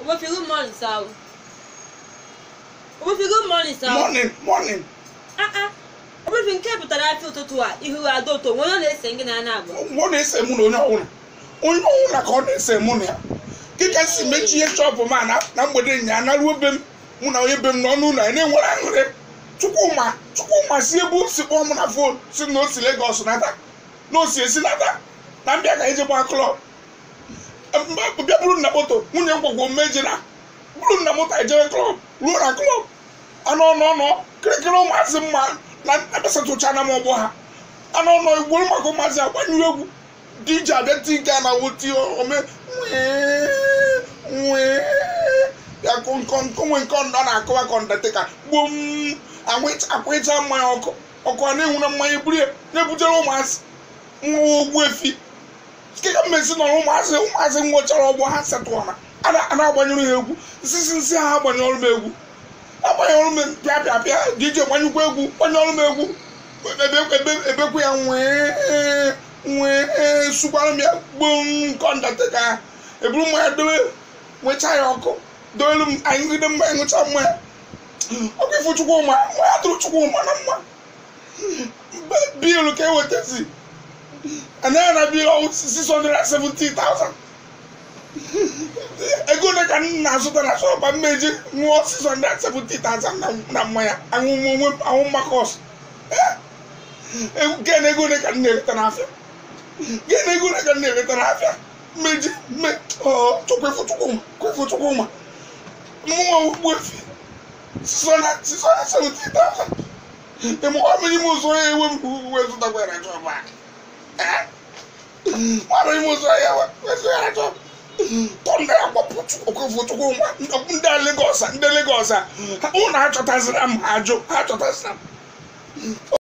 Obofi good morning sir o. Obofi good morning sir o. morning morning Ah ah. Obofi nke pụtara afọ ụtụtụ a ihu ada ụtọ onwe onye na-ese gị na na-agba. ọ na-ese mụ na onye ọbụla onye ọbụla ka ọ na-ese mụ na ya dịka si mechie shọpụ ma na na mgbede nya naruo be m mụ na onye be m n'ọnụ ụlọ ya na-enwere aṅụrị chukwuma chukwuma si ebe o si kpọọ m na fon si na o si legos nata na o si esi nata na mbịa ka eje gbaa klọb bịa bụrụ na moto nwunye m gwagwo mmeje na bụrụ na moto ejere klọb ruo na klọb anụ ọnụ ọnụ kịrịkịrị ụmụazị mma na ebesatụcha na m ọgbọ ha anụ ọnụ igboro maka ụmụazị agbanyụ egwu dj abịa ti nke a na woti ome nwee ya konwe nke ọ na-akọwa ka ọndatịka gbom akwụcha mmanya ọkụ ọkụ a na-enwu na mmanya eburu ya na-ebutere ụmụazị nwa ogbu efi keka mmezi nọ ụmụazị ụmụazị nwechara ọgbọ ha setụọna a na-agbanyere ha egwu nsisi nsị ha agbanyere m egwu agbanyere m pịa pịa pịa dj gbanyekwa egwu gbanyere m egwu ebekwa ya nwee nwee sukwara m ya gbom nke ọndatịka eburu mmanya dowe nwechaa ya ọkụ dowelu m anyị gide mmanya ṅụcha mmanya ọkụ ifu chukwuma mmanya tụrụ chukwuma na mma biilu ka ewetazi anaghị na biilu ọwụ 670,000 ego ole ka m na-azụta na shọpa mmeji ṅụọ 670,000 na mmanya anwụ makọs gị na ego ole ka m na-ereta n'afịa gị na ego ole ka m na-ereta n'afịa mmeji mme chukwefu chukwuma kwefu chukwuma mmụọ ugbu efi 670,000 ịmụkwa mmiri m ụzọ ya ewe m uwe zụtakwara chọba nwere ime ụzọ ya wezụghara chọba tọnda ya gbapụ okwefu chukwuma ndị Lagos ndị Lagos a ụnụ achọtazira m ha ajụ ha achọtazira m